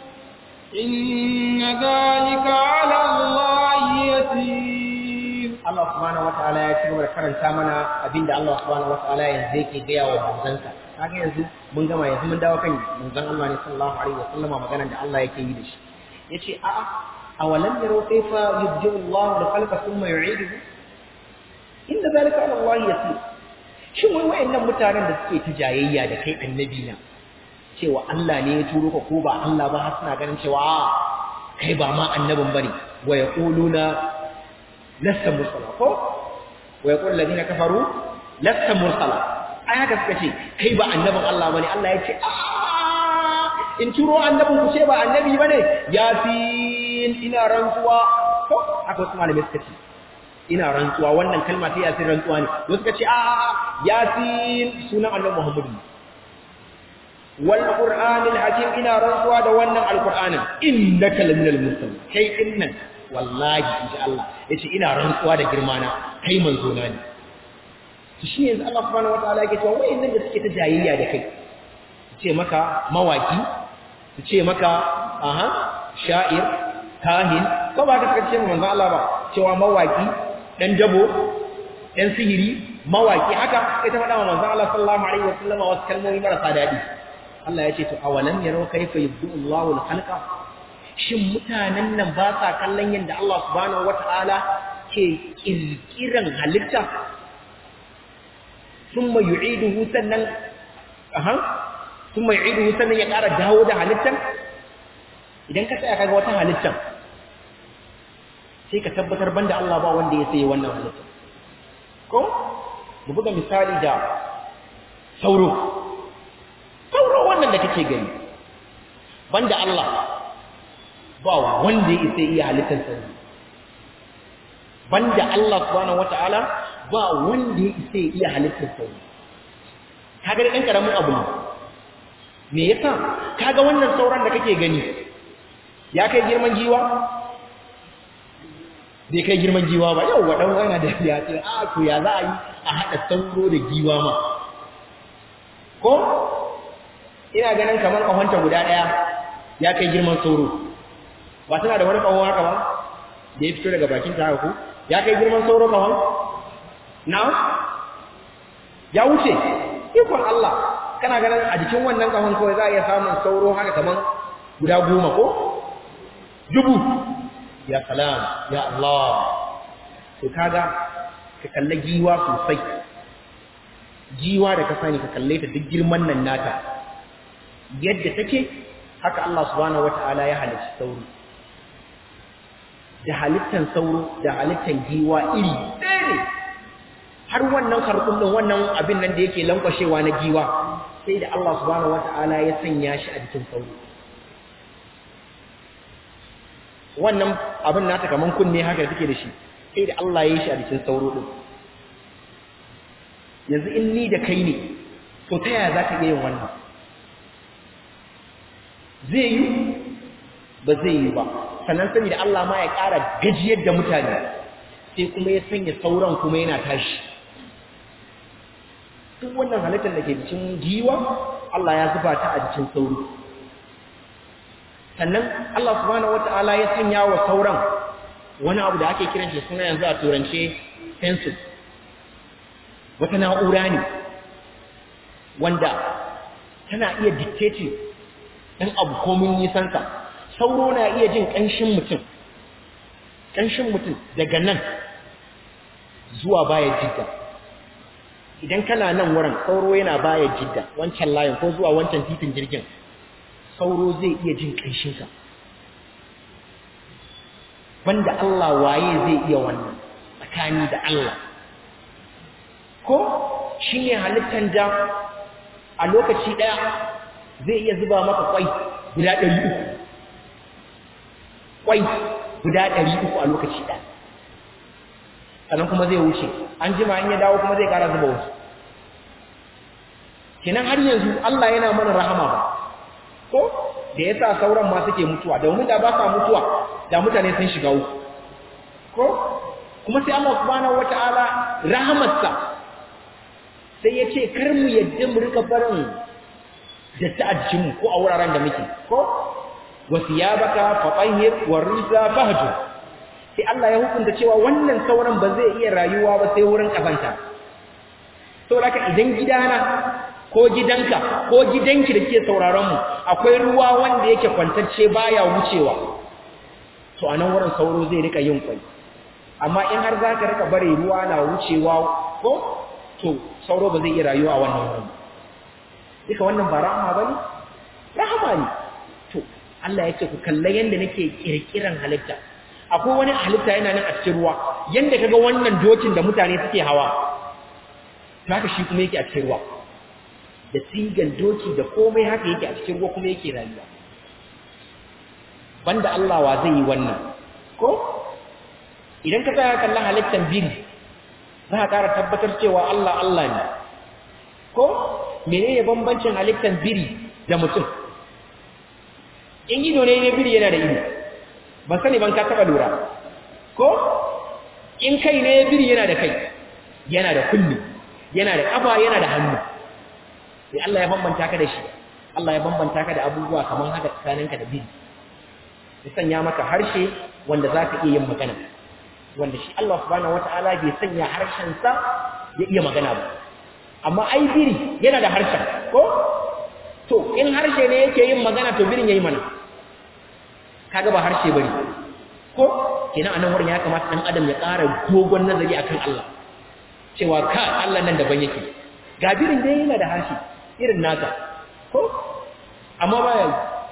إن ذلك على الله يسير Allah subhanahu wataala ya ci gaba da karanta mana abinda Allah subhanahu wataala yanzu yake gaya wa manzansa kaga yanzu mun gama yanzu mun dawo kan manzon Allah ne sallallahu alaihi wasallama maganar da Allah yake yi da shi yace a a awalam yaro kaifa yubdi'u Allah al-khalqa thumma yu'iduhu inda zalika ala Allah yasir shin wai wayannan mutanen da suke ta jayayya da kai annabi na cewa Allah ne ya turo ka ko ba Allah ba har suna ganin cewa a kai ba ma annabin bane wa yaquluna lasta mursala ko wa yaqul ladina kafaru lasta mursala ai haka suka ce kai ba annabin Allah bane Allah ya ce a in turo annabin ku ce ba annabi bane yasin ina rantsuwa ko haka wasu malamai suka ce ina rantsuwa wannan kalma ta yasin rantsuwa ne wasu suka ce a yasin sunan annabi Muhammadu wal qur'anil hakim ina rantsuwa da wannan alqur'anin innaka laminal mursalin kai innan wallahi inji Allah yace ina rantsuwa da girma na kai manzo na ne to shi yanzu Allah subhanahu wataala yake cewa wayannan da suke ta jayayya da kai su ce maka mawaki su ce maka aha sha'ir kahin ko ba ka suka ce manzo Allah ba cewa mawaki dan dabo dan sihiri mawaki haka sai ta faɗa wa manzon Allah sallallahu alaihi wasallam wasu kalmomi marasa daɗi Allah ya ce to awalam yarau kayfa yubdu Allahu al-khalqa shin mutanen nan ba sa kallon yadda Allah subhanahu wata'ala ke kirkiran halitta thumma yu'iduhu sannan aha thumma yu'iduhu sannan ya ƙara dawo da halittar idan ka tsaya kaga wata halittar sai ka tabbatar banda Allah ba wanda ya sai wannan halittar ko mu buga misali da sauro sauro wannan da kake gani banda Allah ba wanda ya isa iya halittar sauro banda Allah subhanahu wataala ba wanda ya isa iya halittar sauro kaga dan karamin abu ne me yasa kaga wannan sauran da kake gani ya kai girman jiwa bai kai girman giwa ba yau wa dan wani da ya ce a to ya za a yi a hada sauro da giwa ma ko ina ganin kamar kahonta guda daya ya kai girman sauro ba tana da wani kahon haka ba da ya fito daga bakin ta haka ko ya kai girman sauro kahon na ya wuce ikon Allah kana ganin a jikin wannan kahon kawai za a iya samun sauro haka kamar guda goma ko dubu ya salam ya Allah to kaga ka kalle giwa sosai giwa da ka sani ka kalle ta duk girman nan nata yadda take haka Allah subhanahu wataala ya halicci sauro da halittan sauro da halittan giwa iri ɗaya ne har wannan karkun din wannan abin nan da yake lankwashewa na giwa sai da Allah subhanahu wataala ya sanya shi a jikin sauro wannan abin nata kaman kunne haka take da shi sai da Allah ya yi shi a cikin sauro din yanzu in ni da kai ne to ta yaya za ka iya yin wannan zai yi ba zai yi ba sannan sani da Allah ma ya ƙara gajiyar da mutane sai kuma ya sanya sauran kuma yana tashi duk wannan halittar da ke cikin giwa Allah ya zuba ta a jikin sauro sannan Allah subhanahu wata'ala ya sanya wa sauran wani abu da ake kiran shi suna yanzu a turance pencil wata na'ura ne wanda tana iya dictating ɗan abu komin nisansa sauro na iya jin ƙanshin mutum ƙanshin mutum daga nan zuwa baya jidda idan kana nan wurin sauro yana baya jidda wancan layin ko zuwa wancan titin jirgin sauro zai iya jin ƙanshinsa banda Allah waye zai iya wannan tsakani da Allah ko shi ne halittar da a lokaci ɗaya zai iya zuba maka kwai guda ɗari uku kwai guda ɗari uku a lokaci ɗaya sannan kuma zai wuce an jima in ya dawo kuma zai ƙara zuba wasu kenan har yanzu Allah yana mana rahama ba ko da yasa sauran ma suke mutuwa domin da ba sa mutuwa da mutane sun shiga uku ko kuma sai Allah subhanahu wataala rahamarsa sai ya ce kar mu yadda mu rika barin da ta'ajjin ko a wuraren da muke ko wasiyabaka fatahhir warisa fahjur sai Allah ya hukunta cewa wannan sauran ba zai iya rayuwa ba sai wurin kafanta saboda idan gidana ko gidanka ko gidanki da ke sauraron mu akwai ruwa wanda yake kwantacce baya wucewa to anan wurin sauro zai rika yin kwai amma in har zaka rika bare ruwa na wucewa ko to sauro ba zai iya rayuwa a wannan wurin duka wannan ba rahama bane rahama ne to Allah ya ce ku kalla yanda nake kirkiran halitta akwai wani halitta yana nan a cikin ruwa yanda kaga wannan dokin da mutane suke hawa to haka shi kuma yake a cikin ruwa da sigan doki da komai haka yake a cikin ruwa kuma yake rayuwa banda Allah wa zai yi wannan ko idan ka tsaya kallon halittar biri za ka ƙara tabbatar cewa Allah Allah ne ko menene bambancin halittar biri da mutum in ido ne ne biri yana da ido ban sani ban ka taɓa lura ko in kai ne biri yana da kai yana da kulli yana da ƙafa yana da hannu sai Allah ya bambanta ka da shi Allah ya bambanta ka da abubuwa kamar haka tsakaninka da biri ya sanya maka harshe wanda za ka iya yin magana wanda shi Allah subhanahu wataala bai sanya harshen sa ya iya magana ba amma ai biri yana da harshen ko to in harshe ne yake yin magana to birin yayi mana kaga ba harshe bane ko kenan anan wurin ya kamata dan adam ya ƙara dogon nazari akan Allah cewa ka Allah nan daban yake ga birin dai yana da harshe irin naka ko amma baya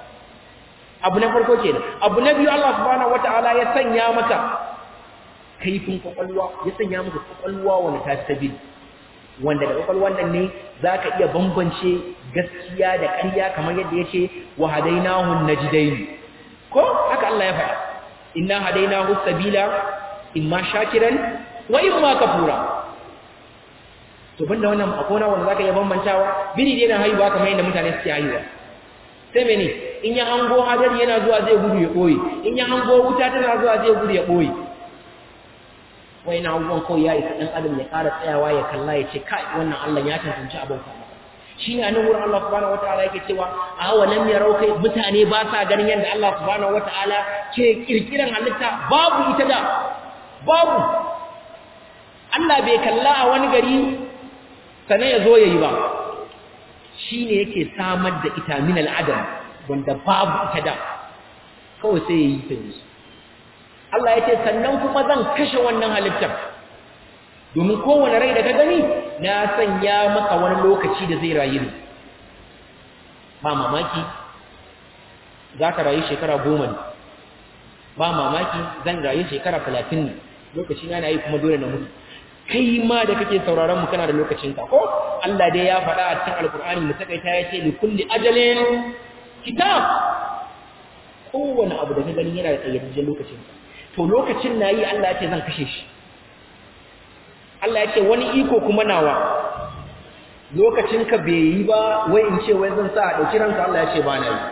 abu na farko kenan abu na biyu Allah subhanahu wataala ya sanya maka kaifin kwakwalwa ya sanya maka kwakwalwa wanda ta stabil wanda da kwakwalwan nan ne zaka iya bambance gaskiya da ƙarya kamar yadda yake wa hadainahu najdain ko haka Allah ya faɗa inna hadainahu sabila imma shakiran wa imma kafura to banda wannan akwai wanda zaka iya bambantawa biri dai na haihuwa kamar yadda mutane suke haihuwa sai mene in ya hango hadari yana zuwa zai gudu ya ɓoye in ya hango wuta tana zuwa zai gudu ya ɓoye wai na abubuwan kawai ya isa ɗan adam ya ƙara tsayawa ya kalla ya ce kai wannan Allah ya tantance abin ka shi ne a nan wurin Allah subhanahu wataala yake cewa a walam yarau kai mutane ba sa ganin yadda Allah subhanahu wataala ke kirkiran halitta babu ita da babu Allah bai kalla a wani gari sannan ya zo yayi ba shi ne yake samar da ita min al'adam wanda babu ita da kawai sai ya yi ta yanzu Allah ya ce sannan kuma zan kashe wannan halittar domin kowane rai da ka gani na sanya maka wani lokaci da zai rayu ne ba mamaki za ka rayu shekara goma ne ba mamaki zan rayu shekara talatin ne lokaci na yi kuma dole na mutu kai ma da kake sauraron mu kana da lokacin ka ko Allah dai ya faɗa a cikin alkur'ani mu takaita yace li kulli ajalin kitab kowane abu da ka gani yana da kayyadajjen lokacin ka to lokacin nayi Allah ya ce zan kashe shi Allah ya ce wani iko kuma nawa lokacin ka bai yi ba wai in ce wai zan sa a dauki ranka Allah ya ce ba na yi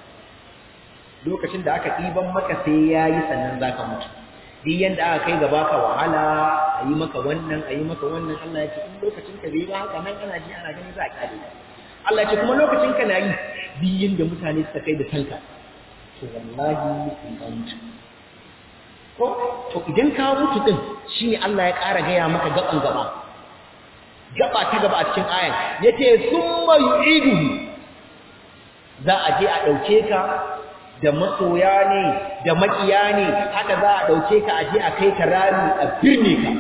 lokacin da aka ɗiban maka sai yayi sannan zaka mutu duk yanda aka kai gaba ka wahala a yi maka wannan a yi maka wannan Allah ya ce in lokacin ka bai ba haka nan ana ji ana gani za a kyale Allah ya ce kuma lokacin ka na yi duk yanda mutane suka kai da kanka to wallahi in ka mutu ko to idan ka mutu din shine Allah ya ƙara gaya maka gaban gaba gaba ta gaba a cikin ayan yace summa yu'iduhu za a je a dauke ka da masoya ne da makiya ne haka za a dauke ka aje a kai ka rami a birne ka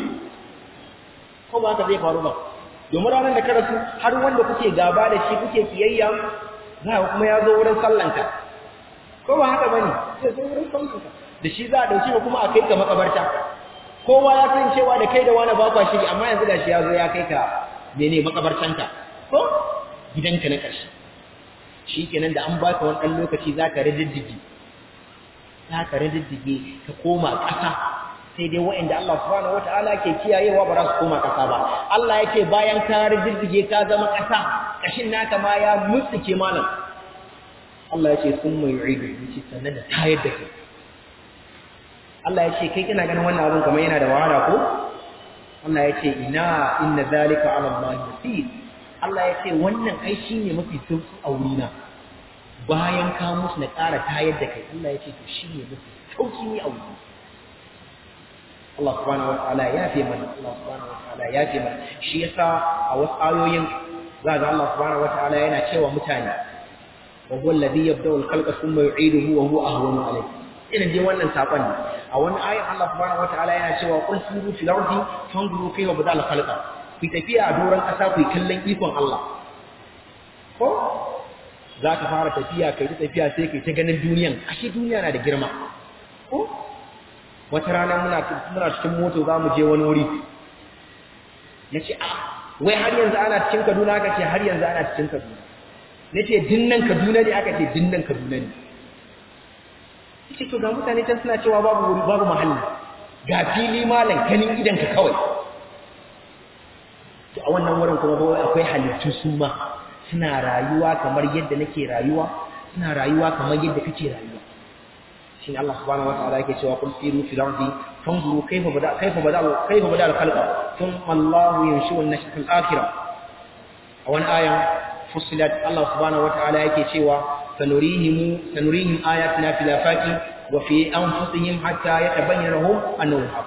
ko ba haka zai faru ba domin ranar da ka rasu har wanda kuke gaba da shi kuke kiyayya za ka kuma ya zo wurin sallanka ko ba haka bane sai zo wurin sallanka da shi za a dauke ka kuma a kai ka makabarta kowa ya san cewa da kai da wani ba kwa shiri amma yanzu da shi ya zo ya kai ka mene makabartanka ko gidanka na ƙarshe shi kenan da an baka wani ɗan lokaci za ka rididdige za ka rididdige ka koma ƙasa sai dai waɗanda Allah subhanahu wata'ala ke kiyayewa ba za su koma ƙasa ba Allah yake bayan ka rididdige ka zama ƙasa ƙashin naka ma ya mutsuke malam Allah ya ce sun mai yu'idu yace sannan da tayar da kai Allah ya ce kai kina ganin wannan abin kamar yana da wahala ko Allah ya ce ina inna zalika ala Allah yasir Allah ya ce wannan ai shi ne mafi sauƙi a wurina bayan ka musu na ƙara tayar da kai Allah ya ce to shi ne mafi sauƙi ne a wurina Allah subhanahu wa ta'ala ya fi mana Allah subhanahu wa ta'ala ya fi mana shi yasa a wasu ayoyin za ga Allah subhanahu wa ta'ala yana cewa mutane wa huwa alladhi yabda'u al-khalqa thumma yu'iduhu wa huwa ahwanu alayhi irin dai wannan sakon ne a wani ayin Allah subhanahu wa ta'ala yana cewa qul siru fil ardi fanzuru kayfa bada al-khalqa ku tafiya a doron ƙasa ku kallon ikon Allah ko za ka fara tafiya kai ta tafiya sai kai ta ganin duniyan ashe duniya na da girma ko wata rana muna muna cikin moto za mu je wani wuri na ce a wai har yanzu ana cikin Kaduna aka ce har yanzu ana cikin Kaduna na ce dinnan Kaduna ne aka ce dinnan Kaduna ne ce to ga mutane can suna cewa babu wuri babu mahalli ga fili malam kanin idan ka kawai to a wannan wurin kuma akwai halittu su ma suna rayuwa kamar yadda nake rayuwa suna rayuwa kamar yadda kake rayuwa shine Allah subhanahu wataala yake cewa qul siru fil ardi fanzuru kayfa bada kayfa bada kayfa bada al-khalqa thumma Allahu yanshu an-nashata al-akhirah a wani aya fusilat Allah subhanahu wataala yake cewa sanurihim sanurihim ayatina fil afaqi wa fi anfusihim hatta yatabayyana lahum annahu haqq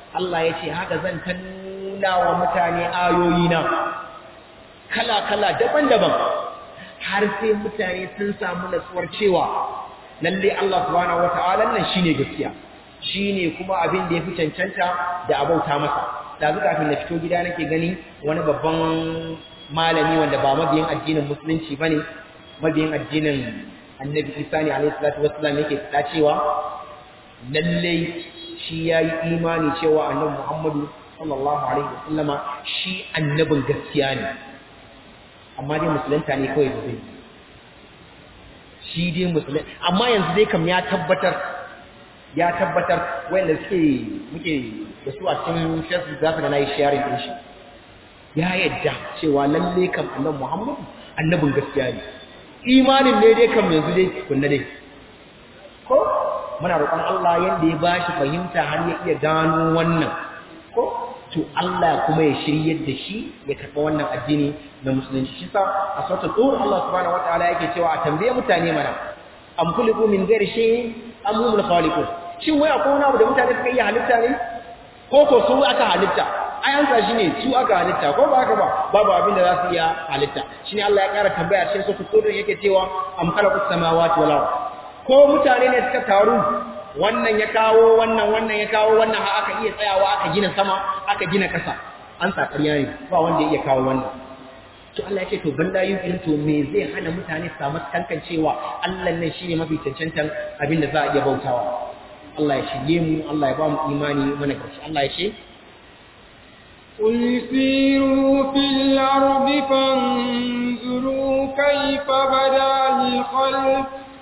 Allah ya ce haka zan ta nuna wa mutane ayoyina kala-kala daban-daban har sai mutane sun samu natsuwar cewa lalle Allah subhanahu wata'ala nan shine gaskiya shine kuma abin da yafi cancanta da abauta masa da zuka kafin na fito gida nake gani wani babban malami wanda ba mabiyin addinin musulunci bane mabiyin addinin Annabi Isa ne alaihi salatu wassalam yake fada cewa lalle shi yayi imani cewa Annabi Muhammadu sallallahu alaihi wasallama shi annabin gaskiya ne amma dai musulunta ne kawai da zai shi dai musulun amma yanzu dai kam ya tabbatar ya tabbatar wanda suke muke da su a cikin facebook za su ga na yi sharing din shi ya yadda cewa lalle kam annan muhammadu annabin gaskiya ne imanin ne dai kam yanzu dai kunna dai ko muna roƙon Allah yanda ya bashi fahimta har ya iya gano wannan ko to Allah kuma ya shiryar da shi ya karɓa wannan addini na musulunci shi sa a sautar tsohon Allah subhanahu wa ta'ala yake cewa a tambaye mutane mana am kuliku min ghairi shay'in am humul khaliqun shin wai akwai wani abu da mutane suka iya halitta ne ko ko su aka halitta ai an sa ne su aka halitta ko ba haka ba babu abin da za su iya halitta shine Allah ya ƙara tambaya cikin sautar tsohon yake cewa am khalaqus samawati wal ard ko mutane ne suka taru wannan ya kawo wannan wannan ya kawo wannan har aka iya tsayawa aka gina sama aka gina ƙasa an sa ƙarya ne ba wanda ya iya kawo wannan to Allah ya ce to banda yin irin to me zai hana mutane su samu kankancewa Allah nan shine mafi cancantan abin da za a iya bautawa Allah ya shige mu Allah ya ba mu imani mana gaci Allah ya ce قل سيروا في الأرض فانظروا كيف بدأ الخلق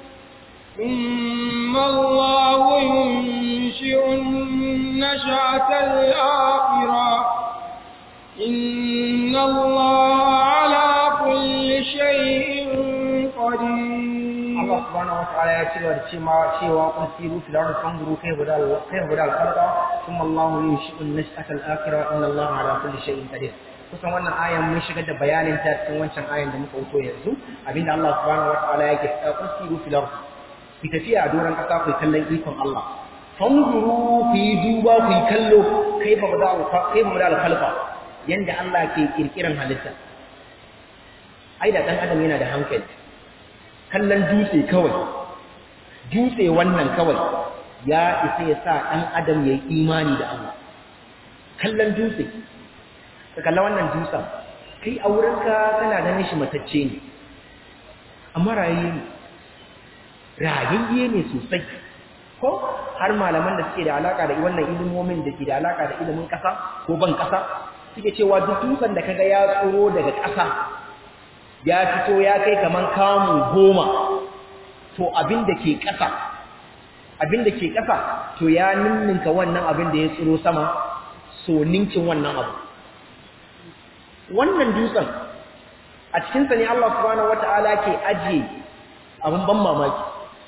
ثم الله ينشئ النشأة الآخرة إن الله على كل شيء قدير Allah subhanahu wataala ya ci gaba da cewa cewa kun siru fil ardi fanzuru kayfa bada kayfa bada al-khalqa thumma Allah yunshi'u an-nash'ata al-akhirah inna Allah ala kulli shay'in qadir kusan wannan ayan mun shigar da bayanin ta cikin wancan ayan da muka wuto yanzu abinda Allah subhanahu wataala yake cewa kun siru fil ardi ki tafiya a doron ƙasa ku kallon ikon Allah fanzuru ku yi duba ku yi kallo kaifa bada kaifa bada al-khalqa yanda Allah ke kirkiran halitta ai da dan adam yana da hankali kallon dutse kawai dutse wannan kawai ya isa ya sa dan adam yayi imani da Allah kallon dutse ka kalla wannan dutsen kai a wurinka kana ganin shi matacce ne amma rayayye ne rayayye ne sosai ko har malaman da suke da alaka da wannan ilimomin da ke da alaka da ilimin kasa ko ban kasa suke cewa duk dutsen da kaga ya tsoro daga kasa ya fito ya kai kaman kamu goma to abin da ke kasa abin da ke kasa to ya ninninka wannan abin da ya tsoro sama so ninkin wannan abu wannan dutsen a cikinsa ne Allah subhanahu wata'ala ke ajiye abin ban mamaki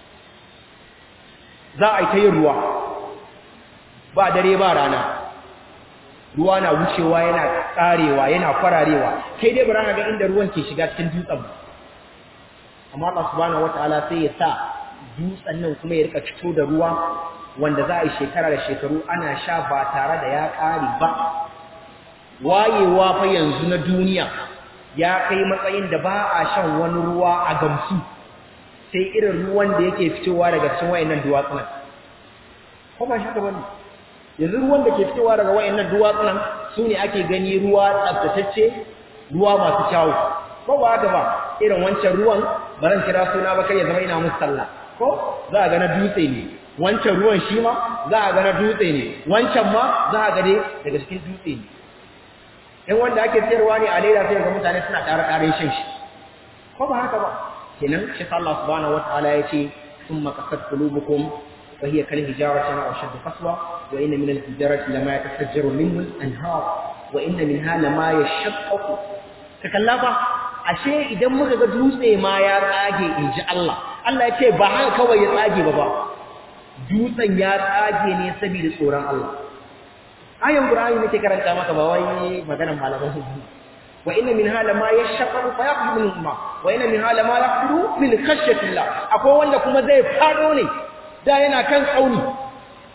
za a yi ta yin ruwa ba dare ba rana ruwa na wucewa yana karewa yana kwararewa kai dai bara ga inda ruwan ke shiga cikin dutsen amma Allah subhanahu wataala sai ya sa dutsen nan kuma ya rika fito da ruwa wanda za a yi shekara da shekaru ana sha ba tare da ya kare ba wayewa fa yanzu na duniya ya kai matsayin da ba a shan wani ruwa a gamsu sai irin ruwan da yake fitowa daga cikin wayannan duwatsunan ko ba shi ka bane yanzu ruwan da ke fitowa daga wayannan duwatsunan su ne ake gani ruwa tsaftatacce ruwa masu kyawu ko ba haka ba irin wancan ruwan baran kira suna ba kai ya zama ina musu sallah ko za a ga na dutse ne wancan ruwan shi ma za a ga na dutse ne wancan ma za a ga dai daga cikin dutse ne in wanda ake sayarwa ne a leda sai ga mutane suna tare tare shan shi ko ba haka ba kenan shi Allah subhanahu wataala ya ce thumma qasat qulubukum فهي كالهجارة أو أشد قسوة وإن من الحجارة لما يتفجر منه الأنهار وإن منها لما يشقق تكلفا ashe idan muka ga dutse ma ya tsage inji Allah Allah ya ce ba haka kawai ya tsage ba ba dutsen ya tsage ne saboda tsoron Allah ayan Qur'ani nake karanta maka ba wai maganar malaman hudu wa inna minha lama yashaqqu fa yaqdu min ma wa inna minha lama yaqdu min khashyatillah akwai wanda kuma zai fado ne da yana kan tsauni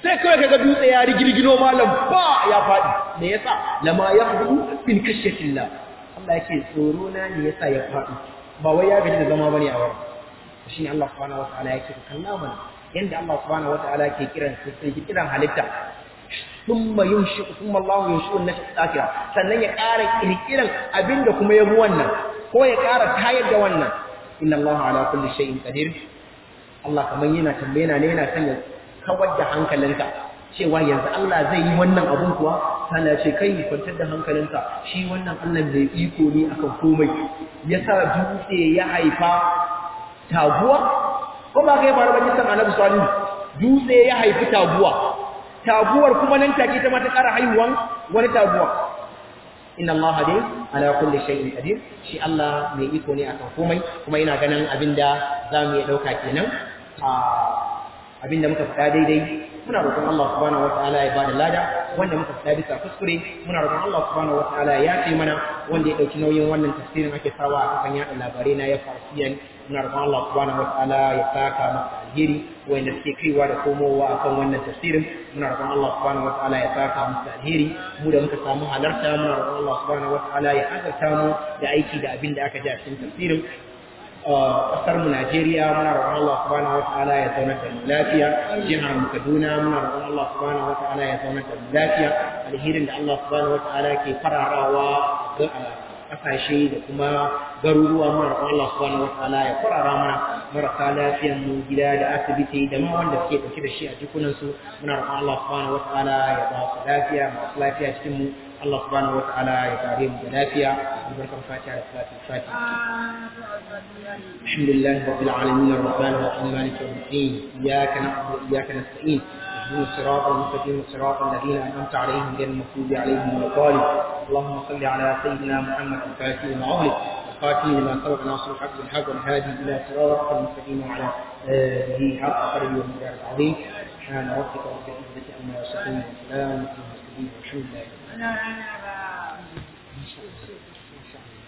sai kawai kaga dutse ya rigirgino malam ba ya faɗi me yasa lama ya hudu bin kashatillah Allah yake tsoro na ne yasa ya faɗi ba wai ya gaji da zama bane a wurin shine Allah subhanahu wataala yake kalla mana yanda Allah subhanahu wataala ke kiran sai kiran halitta thumma yunshi thumma Allah yunshu an-nafs akhira sannan ya ƙara kirkiran abinda kuma ya bi wannan ko ya ƙara tayar da wannan inna Allah ala kulli shay'in qadir Allah kamar yana tambaye na ne yana son ya kawar da hankalinka cewa yanzu Allah zai yi wannan abun kuwa sana ce kai kwantar da hankalinka shi wannan Allah mai iko ne akan komai yasa dutse ya haifa taguwa ko ba kai faru ba kisan Annabi Salihu dutse ya haifi taguwa taguwar kuma nan take ta mata ƙara haihuwan wani taguwa inna Allah dai ala kulli shay'in qadir shi Allah mai iko ne akan komai kuma ina ganin abinda zamu iya dauka kenan a abinda muka faɗa daidai muna roƙon Allah subhanahu wataala ya bada lada wanda muka faɗa bisa kuskure muna roƙon Allah subhanahu wataala ya ce mana wanda ya dauki nauyin wannan tafsirin ake sawa a kafan yaɗa labarai na ya farsiyan muna roƙon Allah subhanahu wataala ya saka masa alheri wanda suke kaiwa da komowa akan wannan tafsirin muna roƙon Allah subhanahu wataala ya saka musu alheri mu da muka samu halarta muna roƙon Allah subhanahu wataala ya azarta mu da aiki da abin da aka ji a cikin tafsirin kasar mu Najeriya muna roƙon Allah subhanahu wataala ya zaunar da mu lafiya jihar mu Kaduna muna roƙon Allah subhanahu wataala ya zaunar da mu lafiya alherin da Allah subhanahu wataala ke fararawa ga kasashe da kuma garuruwa muna roƙon Allah subhanahu wataala ya farara mana marasa lafiyan mu gida da asibiti da ma wanda suke dauke da shi a jikunan su muna roƙon Allah subhanahu wataala ya ba su lafiya masu lafiya cikin mu Allah subhanahu wataala ya kare mu da lafiya albarkar fatiha da salatul fatiha الحمد لله رب العالمين الرحمن الرحيم مالك يوم الدين اياك نعبد واياك نستعين اهدنا الصراط المستقيم صراط الذين انعمت عليهم غير المغضوب عليهم ولا الضالين اللهم صل على سيدنا محمد الفاتح لما اغلق القاتل لما سبق ناصر الحق بالحق والهادي الى صراط المستقيم وعلى اله حق قدره ومقداره العظيم سبحان ربك رب العزه عما يصفون وسلام على المرسلين والحمد لله